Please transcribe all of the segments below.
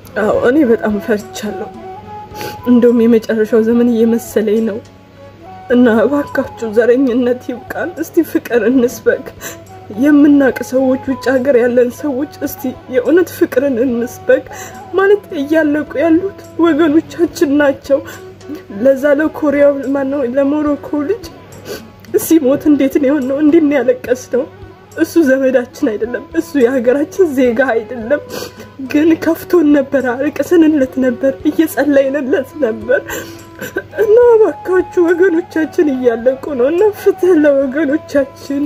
አዎ እኔ በጣም ፈርቻለሁ። እንደውም የመጨረሻው ዘመን እየመሰለኝ ነው እና እባካችሁ ዘረኝነት ይብቃን። እስቲ ፍቅር እንስበክ። የምናቅ ሰዎች ውጭ ሀገር ያለን ሰዎች እስቲ የእውነት ፍቅርን እንስበክ። ማለት እያለቁ ያሉት ወገኖቻችን ናቸው። ለዛ ለኮሪያው ማነው ለሞሮኮ ልጅ ሲሞት እንዴት ነው የሆነው? እንዴት ነው ያለቀስ ነው? እሱ ዘመዳችን አይደለም፣ እሱ የሀገራችን ዜጋ አይደለም። ግን ከፍቶን ነበር፣ አልቅሰንለት ነበር፣ እየጸለይንለት ነበር። እና እባካችሁ ወገኖቻችን እያለቁ ነው እና ፍትህ ለወገኖቻችን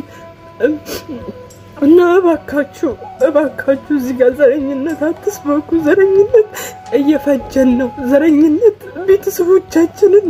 እና እባካችሁ እባካችሁ እዚህ ጋር ዘረኝነት አትስበኩ። ዘረኝነት እየፈጀን ነው። ዘረኝነት ቤተሰቦቻችንን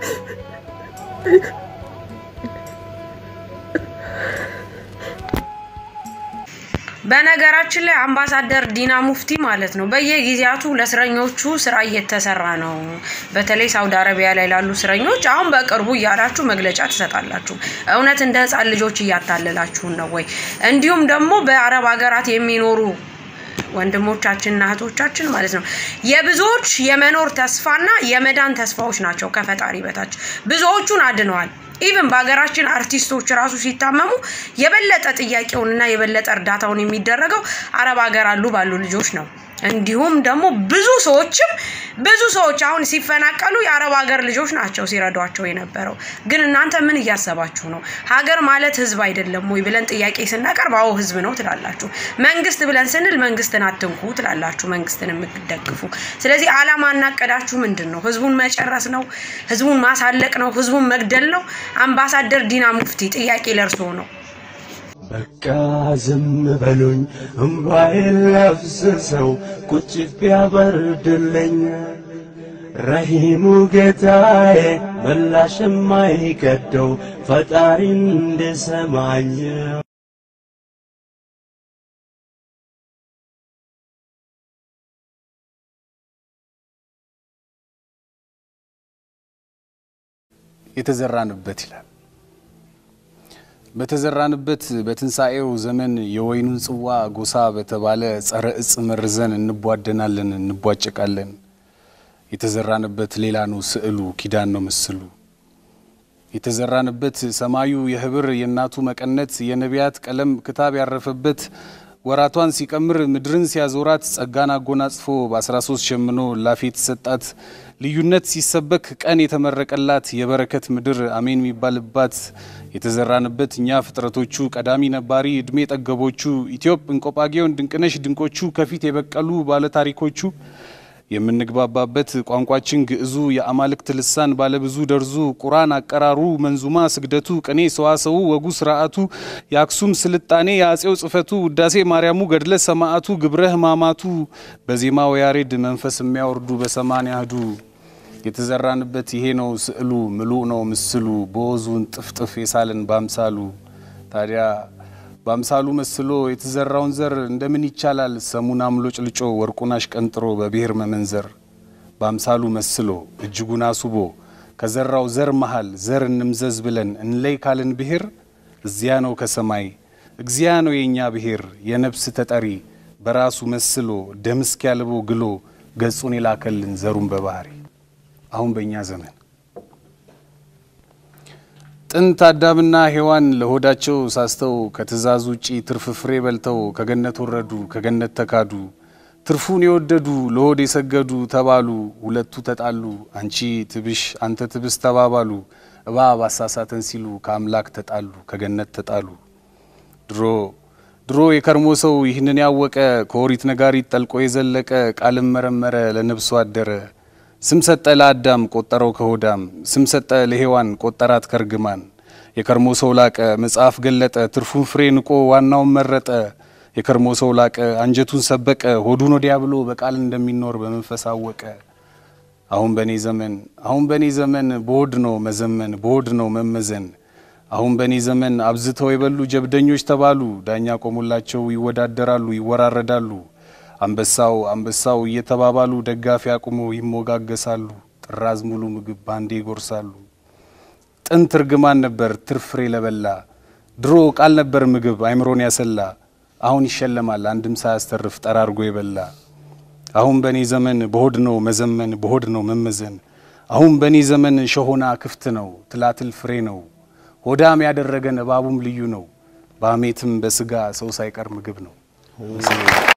በነገራችን ላይ አምባሳደር ዲና ሙፍቲ ማለት ነው በየጊዜያቱ ለእስረኞቹ ስራ እየተሰራ ነው። በተለይ ሳውዲ አረቢያ ላይ ላሉ እስረኞች አሁን በቅርቡ እያላችሁ መግለጫ ትሰጣላችሁ። እውነት እንደ ህፃን ልጆች እያታለላችሁን ነው ወይ? እንዲሁም ደግሞ በአረብ ሀገራት የሚኖሩ ወንድሞቻችንና እህቶቻችን ማለት ነው የብዙዎች የመኖር ተስፋና የመዳን ተስፋዎች ናቸው ከፈጣሪ በታች ብዙዎቹን አድነዋል። ኢቭን በሀገራችን አርቲስቶች ራሱ ሲታመሙ የበለጠ ጥያቄውንና የበለጠ እርዳታውን የሚደረገው አረብ ሀገር አሉ ባሉ ልጆች ነው። እንዲሁም ደግሞ ብዙ ሰዎችም ብዙ ሰዎች አሁን ሲፈናቀሉ የአረብ ሀገር ልጆች ናቸው ሲረዷቸው የነበረው። ግን እናንተ ምን እያሰባችሁ ነው? ሀገር ማለት ህዝብ አይደለም ወይ ብለን ጥያቄ ስናቀርብ አዎ ህዝብ ነው ትላላችሁ። መንግስት ብለን ስንል መንግስትን አትንኩ ትላላችሁ፣ መንግስትን የምትደግፉ። ስለዚህ አላማ እናቀዳችሁ ምንድን ነው? ህዝቡን መጨረስ ነው? ህዝቡን ማሳለቅ ነው? ህዝቡን መግደል ነው? አምባሳደር ዲና ሙፍቲ ጥያቄ ለርሶ ነው። በቃ ዝም በሉኝ እምባዬን ላፍስሰው ቁጭት ቢያበርድልኝ ረሂሙ ጌታዬ ምላሽ የማይቀደው ፈጣሪን እንድሰማኝ የተዘራንበት ይላል። በተዘራንበት በትንሣኤው ዘመን የወይኑን ጽዋ ጎሳ በተባለ ጸረ እጽ መርዘን እንቧደናለን፣ እንቧጨቃለን። የተዘራንበት ሌላ ነው ስዕሉ፣ ኪዳን ነው ምስሉ። የተዘራንበት ሰማዩ የህብር የእናቱ መቀነት የነቢያት ቀለም ክታብ ያረፈበት ወራቷን ሲቀምር ምድርን ሲያዞራት ጸጋን አጎናጽፎ በ13 ሸምኖ ላፊ የተሰጣት ልዩነት ሲሰበክ ቀን የተመረቀላት የበረከት ምድር አሜን የሚባልባት የተዘራንበት እኛ ፍጥረቶቹ ቀዳሚ ነባሪ እድሜ ጠገቦቹ ኢትዮጵ እንቆጳጌውን ድንቅነሽ ድንቆቹ ከፊት የበቀሉ ባለታሪኮቹ የምንግባባበት ቋንቋችን ግዕዙ የአማልክት ልሳን ባለብዙ ደርዙ ቁራን አቀራሩ መንዙማ ስግደቱ ቅኔ ሰዋሰው ወጉ ስርዓቱ የአክሱም ስልጣኔ የአጼው ጽፈቱ ውዳሴ ማርያሙ ገድለ ሰማዕቱ ግብረ ሕማማቱ በዜማው ያሬድ መንፈስ የሚያወርዱ በሰማንያ አሐዱ የተዘራንበት ይሄ ነው ስዕሉ ምሉእ ነው ምስሉ በወዙን ጥፍጥፍ የሳልን ባምሳሉ ታዲያ በአምሳሉ መስሎ የተዘራውን ዘር እንደምን ይቻላል ሰሙን አምሎጭ ልጮ ወርቁን አሽቀንጥሮ በብሔር መመንዘር በአምሳሉ መስሎ እጅጉን አሱቦ ከዘራው ዘር መሃል ዘር እንምዘዝ ብለን እንለይ ካልን ብሔር እዚያ ነው ከሰማይ እግዚያ ነው የእኛ ብሔር የነፍስ ተጠሪ በራሱ መስሎ ደም እስኪያልቦ ግሎ ገጹን የላከልን ዘሩን በባህሪ አሁን በእኛ ዘመን ጥንት አዳምና ሔዋን ለሆዳቸው ሳስተው ከትእዛዝ ውጪ ትርፍ ፍሬ በልተው ከገነት ወረዱ፣ ከገነት ተካዱ። ትርፉን የወደዱ ለሆድ የሰገዱ ተባሉ፣ ሁለቱ ተጣሉ። አንቺ ትብሽ አንተ ትብስ ተባባሉ። እባብ አሳሳተን ሲሉ ከአምላክ ተጣሉ፣ ከገነት ተጣሉ። ድሮ ድሮ የከርሞ ሰው ይህንን ያወቀ ከኦሪት ነጋሪት ጠልቆ የዘለቀ ቃልም መረመረ ለነብሱ አደረ። ስም ሰጠ ለአዳም ቆጠረው ከሆዳም፣ ስም ሰጠ ለሔዋን ቆጠራት ከርግማን። የከርሞ ሰው ላቀ መጽሐፍ ገለጠ፣ ትርፉን ፍሬ ንቆ ዋናውን መረጠ። የከርሞ ሰው ላቀ አንጀቱን ሰበቀ፣ ሆዱን ወዲያ ብሎ በቃል እንደሚኖር በመንፈስ አወቀ። አሁን በእኔ ዘመን አሁን በእኔ ዘመን በሆድ ነው መዘመን፣ በሆድ ነው መመዘን። አሁን በእኔ ዘመን አብዝተው የበሉ ጀብደኞች ተባሉ፣ ዳኛ ቆሞላቸው ይወዳደራሉ፣ ይወራረዳሉ። አንበሳው አንበሳው እየተባባሉ ደጋፊ አቁመው ይሞጋገሳሉ። ጥራዝ ሙሉ ምግብ ባንዴ ይጎርሳሉ። ጥንት እርግማን ነበር ትርፍ ፍሬ ለበላ፣ ድሮ ቃል ነበር ምግብ አይምሮን ያሰላ። አሁን ይሸለማል አንድም ሳያስተርፍ ጠራርጎ የበላ። አሁን በእኔ ዘመን በሆድ ነው መዘመን በሆድ ነው መመዘን አሁን በእኔ ዘመን ሸሆና ክፍት ነው ትላትል ፍሬ ነው ሆዳም ያደረገን እባቡም ልዩ ነው በአሜትም በስጋ ሰው ሳይቀር ምግብ ነው